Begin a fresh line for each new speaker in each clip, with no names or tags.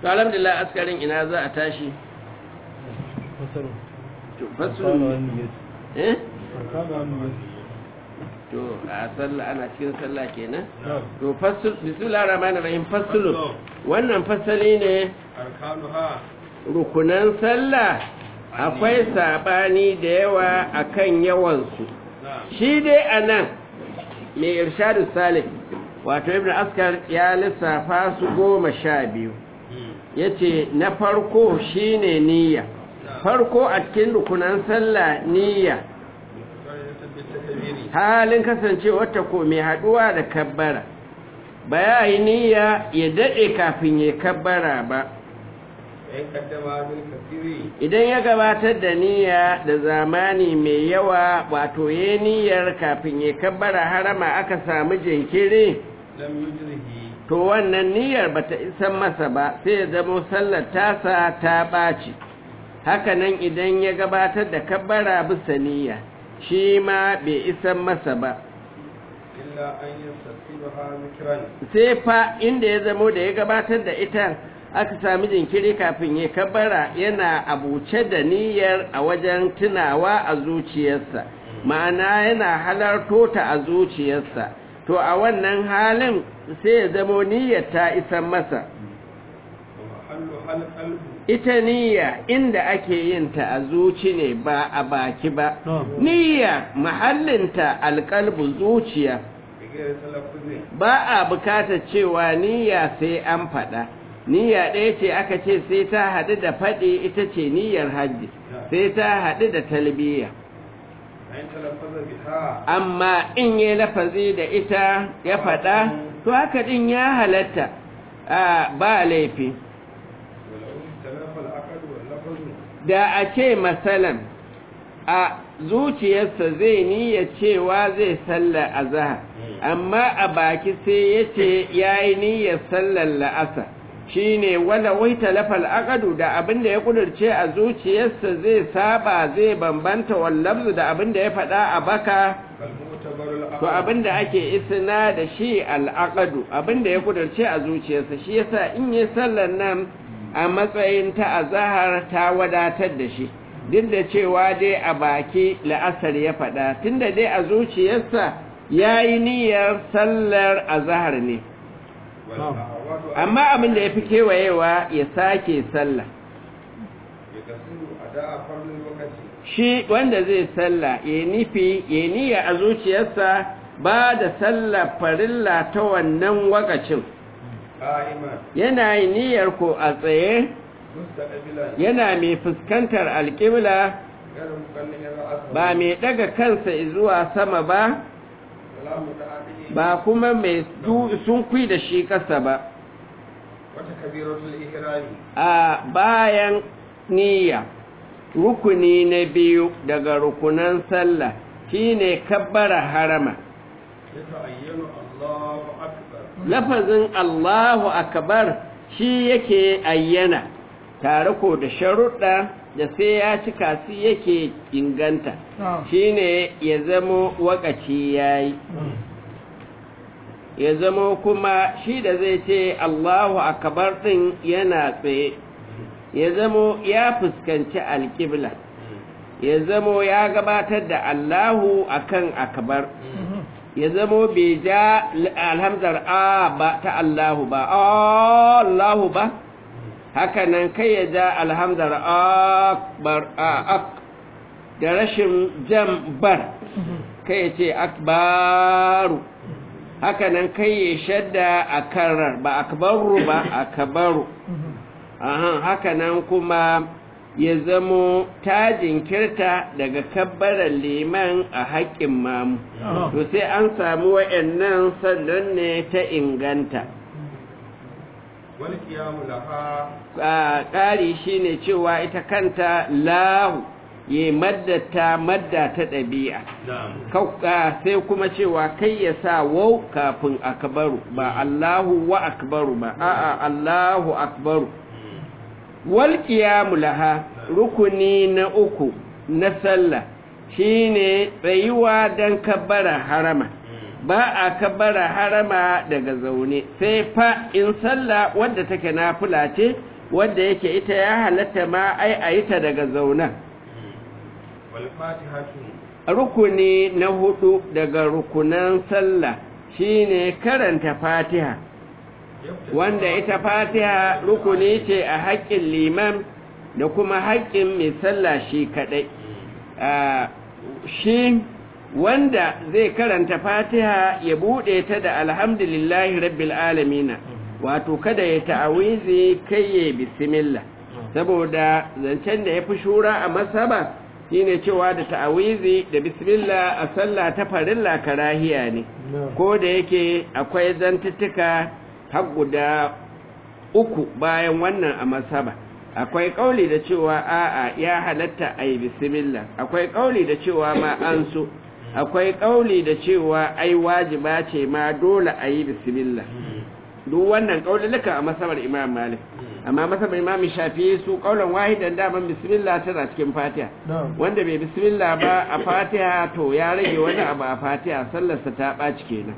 to alhamdulillah askarin ina za a tashi
fasaru
to
kana
fasul
wannan yes
eh
kana wannan yes
to a sallah ana cikin sallah kenan
na'am
to fasul bismillahir rahmanir rahim fasulun wannan fasali ne
arkanuha
rukunan sallah akwai sabani da yawa akan yawansu
na'am
shi dai anan mai irshadu salih wato ibn askar ya lissafa su goma sha biyu ya ce na farko shine niyya farko a cikin rukunan sallah niyya halin kasancewa ta ko mai haduwa da kabbara ba ya yi niyya ya daɗe kafin ya kabbara ba
in kaddama bil kasiri
idan ya gabatar da niyya da zamani mai yawa wato ya niyyar kafin ya kabbara harama aka samu jinkiri
lam yujrihi
to wannan niyyar bata isan masa ba sai ya zama sallar tasa ta ɓaci hakanan idan ya gabatar da kabbara bisa niyya shi ma bai isan masa ba
illa an yastasibaha zikran
sai fa inda ya zamo da ya gabatar da ita aka sami jinkiri kafin ya kabbara yana abuce da niyyar a wajen tunawa a zuciyarsa ma'ana yana halarto ta a zuciyarsa to a wannan halin sai ya zamo niyyar ta isan masa
wa mahallu hal qalbu
ita niyya inda ake yin ta a zuci ne ba a baki ba
na'am
niyya mahallinta alƙalbu zuciya
bigire talaffuzin
ba a bukatar cewa niyya sai an faɗa niyya ɗaya ce aka ce sai ta haɗu da faɗi ita ce niyyar hajji sai ta haɗu da talbiya
an talaffaza biha
amma in yi lafazi da ita ya faɗa to haka ɗin ya halatta a ba laifi
walau talafa al-aqd wal lafzu
da a ce masalan a zuciyarsa zai niyya cewa zai sallar azhar amma a baki sai ya ce ya yi niyyar sallar la'asa shi ne wala wai talafal akadu da abin da ya kudurce a zuciyarsa zai saba zai bambanta wallabzu da abin da ya faɗa a baka
kal mu'tabaru al-aqd
to abin da ake isna da shi al'aqadu abin da ya kudurce a zuciyarsa shi yasa in yi sallar nan a matsayin ta azahar ta wadatar da shi duk da cewa dai a baki la'asar ya faɗa tunda dai a zuciyarsa ya yi niyyar sallar azahar ne
wal a'wadu
amma abin da ya fi kewayewa ya sake sallah
yakasiru ada'a farlil waqti
shi wanda zai sallah ya nufi ya niyya a zuciyarsa ba da sallar farilla ta wannan wakacin
qa'iman
yana yi niyyar ko a tsaye
mustaqbilan
yana mai fuskantar alƙibla
غير مكلم رأسه
ba mai ɗaga kansa zuwa sama ba
ولا متعدي
ba kuma mai sun kui da shi ƙasa ba
وتكبيرة الإحرام
a bayan niyya rukuni na biyu daga rukunan sallah shine kabbara harama
يتعين الله أكبر
lafazin Allahu akbar shi yake ayyana tare ko da sharuɗa da sai ya cika su yake inganta shine ya zamo wakaci yayi ya zamo kuma shi da zai ce Allahu akbar din yana tsaye ya zamo ya fuskanci alƙibla ya zamo ya gabatar da Allahu akan akbar ya zamo bai ja alhamdar a ba ta Allahu ba Allahu ba haka nan kai ya ja alhamdar akbar a ak da rashin jam bar kai ya ce akbaru haka nan kai ya shadda a karar ba akbaru ba akbaru Ahan, haka nan kuma ya zamo ta jinkirta daga kabbarar liman a haƙƙin mamu to sai an samu wa'annan sannan ne ta inganta
والقيام لها
a ƙari shine cewa ita kanta lahu ya maddata madda ta ɗabi'a
نعم
Kau- a, sai kuma cewa kai ya sa wau kafin akbaru ba Allahu wa akbaru ba a'a Allahu akbaru wal qiyamu laha rukuni na uku na sallah shine tsayuwa dan kabbara harama ba a kabbara harama daga zaune sai fa in sallah wadda take nafila ce wadda yake ita ya halatta ma ai a yi ta daga zaunan
wal fatihatu
rukuni na hudu daga rukunan sallah shine karanta fatiha wanda ita fatiha rukuni ce a haƙƙin liman da kuma haƙƙin mai sallah shi kaɗai shi wanda zai karanta fatiha ya buɗe ta da alhamdulillahi rabbil alamina wato kada ya ta'awizi kai ya bismillah saboda zancen da ya fi shura a masaba shine cewa da ta'awizi da bismillah a sallah ta farilla karahiya ne ko da yake akwai zantuttuka har guda uku bayan wannan a masaba akwai kauli da cewa a'a ya halatta a yi bismillah akwai kauli da cewa ma an so akwai kauli da cewa ai wajiba ce ma dole a yi bismillah duk wannan kaululuka a masabar imam malik amma masabar imam shafi su kaulan wahidan daman bismillah tana cikin fatiha wanda bai bismillah ba a fatiha to ya rage wani abu a fatiha sallarsa ta ɓaci kenan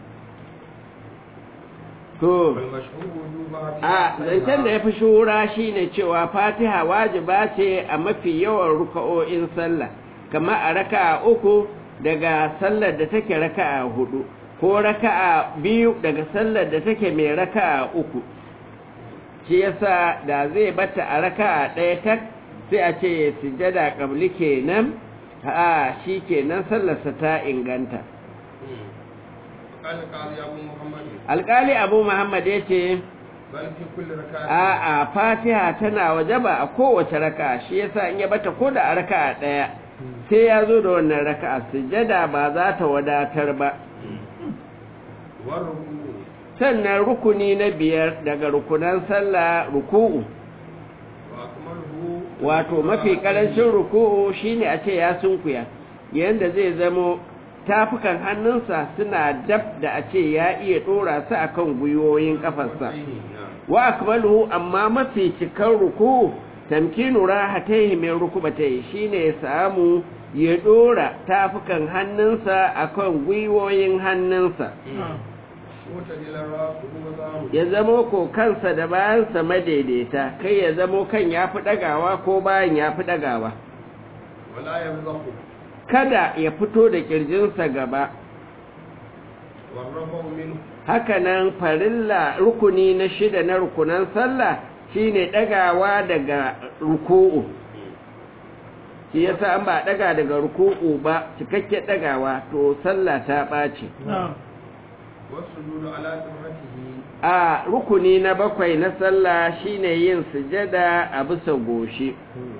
to a zancen da ya fi shura shine cewa fatiha wajiba ce a mafi yawan ruka'o'in sallah kamar a raka'a uku daga sallar da take raka'a hudu ko raka'a biyu daga sallar da take mai raka'a uku shi yasa da zai bata a raka'a ɗaya tak sai a ce sujada qabli kenan a shi kenan sallarsa ta inganta alƙali abu muhammad ya ce a fatiha tana wajaba a kowace raka shi yasa in ya bata ko da a raka ɗaya sai ya zo da wannan raka sujada ba za ta wadatar ba sannan rukuni na biyar daga rukunan sallah ruku'u wato mafi karancin ruku'u shine a ce ya sunkuya yanda zai zamo tafukan hannunsa suna dab da a ce ya iya dora su akan gwiwoyin kafarsa wa akmaluhu amma mafi cikan ruku tamkinu rahataihi min rukubatai shine ya samu ya dora tafukan hannunsa akan gwiwoyin hannunsa ya zamo ko kansa da bayansa madaidaita kai ya zamo kan ya fi ɗagawa ko bayan ya fi ɗagawa kada ya fito da ƙirjinsa gaba hakanan farilla rukuni na shida na rukunan sallah shine ɗagawa daga ruku'u shi yasa an ba ɗaga daga ruku'u ba cikakke ɗagawa to sallah ta ɓaci a rukuni na bakwai na sallah shine yin sujada a bisa goshi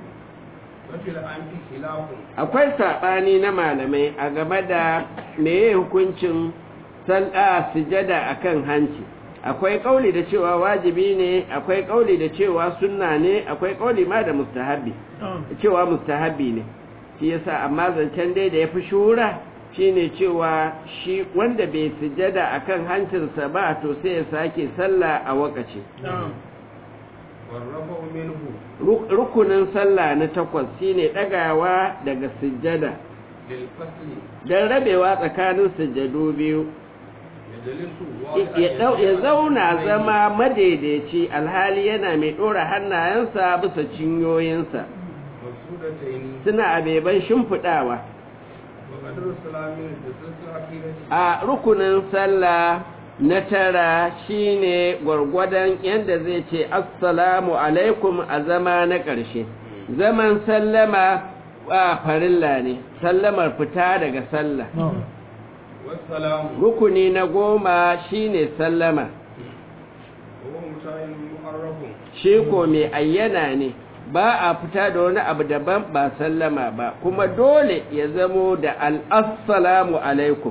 akwai saɓani na malamai a game da meye hukuncin sallah sujada akan hanci akwai kauli da cewa wajibi ne akwai kauli da cewa sunna ne akwai kauli ma da mustahabi cewa mustahabi ne shi yasa amma zancen dai da yafi shura shine cewa shi wanda bai sujada akan hancinsa ba to sai ya sake sallah a wakaci rukunin sallah na takwas shine dagawa daga sujada don rabewa tsakanin sujadu biyu ya zauna zama madaidaici alhali yana mai ɗora hannayensa bisa cinyoyinsa suna abeban shimfiɗawa a rukunin sallah na tara shine gwargwadon yadda zai ce assalamu alaikum a zama na ƙarshe zaman sallama a farilla ne sallamar fita daga sallah rukuni na goma shine sallama shi ko mai ayyana ne ba a fita da wani abu daban ba sallama ba kuma dole ya zamo da al'assalamu alaikum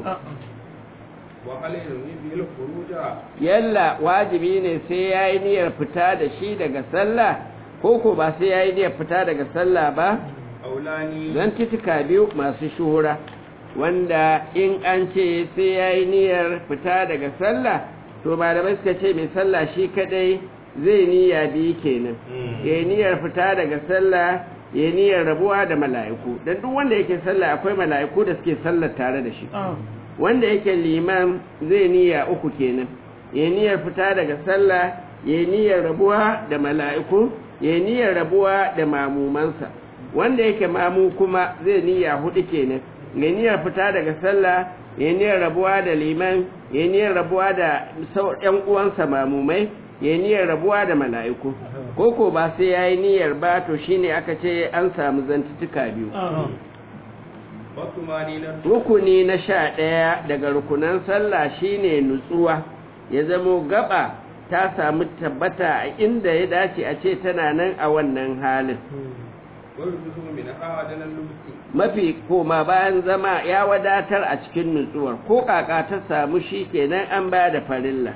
yalla wajibi ne sai ya yi niyyar fita da shi daga sallah ko ko ba sai ya yi niyyar fita daga sallah ba zan titika biyu masu shuhura wanda in an ce sai ya yi niyyar fita daga sallah to malamai suka ce mai sallah shi kadai zai niyya biyu kenan ya niyyar fita daga sallah ya niyyar rabuwa da mala'iku don duk wanda yake sallah akwai mala'iku da suke sallar tare da shi wanda yake liman zai niyya uku kenan ya niyyar fita daga sallah ya niyyar rabuwa da mala'iku ya niyyar rabuwa da mamumansa wanda yake mamu kuma zai niyya hudu kenan ya niyyar fita daga sallah ya niyyar rabuwa da liman ya niyyar rabuwa da ƴan uwansa mamumai ya niyyar rabuwa da mala'iku koko ba sai yayi niyyar ba to shine aka ce an samu zantutuka biyu rukuni na sha ɗaya daga rukunan sallah shine nutsuwa ya zamo gaba ta samu tabbata a inda ya dace a ce tana nan a wannan halin mafi koma bayan zama ya wadatar a cikin nutsuwar ko kaka ta samu shi kenan an ba da farilla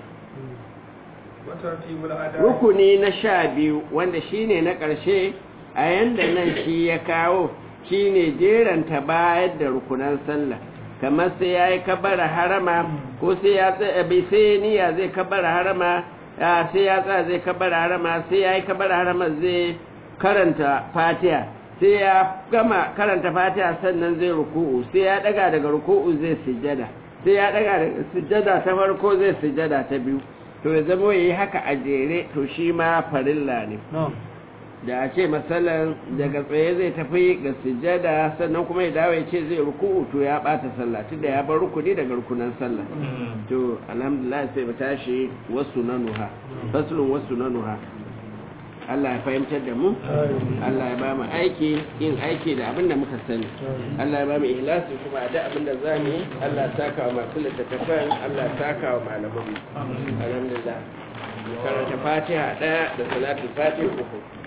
rukuni na sha biyu wanda shine na ƙarshe a yanda nan shi ya kawo shine jeranta bayar da rukunan sallah kamar sai ya yi kabara harama ko sai ya tsaye sai niyya zai kabara harama sai ya tsaya zai kabara harama sai ya yi kabara harama zai karanta fatiha sai ya gama karanta fatiha sannan zai ruku'u sai ya daga daga ruku'u zai sujjada sai ya daga daga sujjada ta farko zai sujjada ta biyu to ya zama yayi haka a jere to shi ma farilla ne da a ce matsalan daga tsaye zai tafi ga sujjada sannan kuma ya dawo ya ce zai ruku'u to ya bata sallah tunda ya bar rukuni daga rukunan sallah to alhamdulillah sai mu tashi wasu nanuha faslun wasu nanuha Allah ya fahimtar da mu Allah ya ba mu aiki yin aiki da abin da muka sani Allah ya ba mu ihlasi kuma da abin da za mu yi Allah ya saka wa masu littattafan Allah ya saka wa malaman mu alhamdulillah karanta fatiha ɗaya da salatul fatiha uku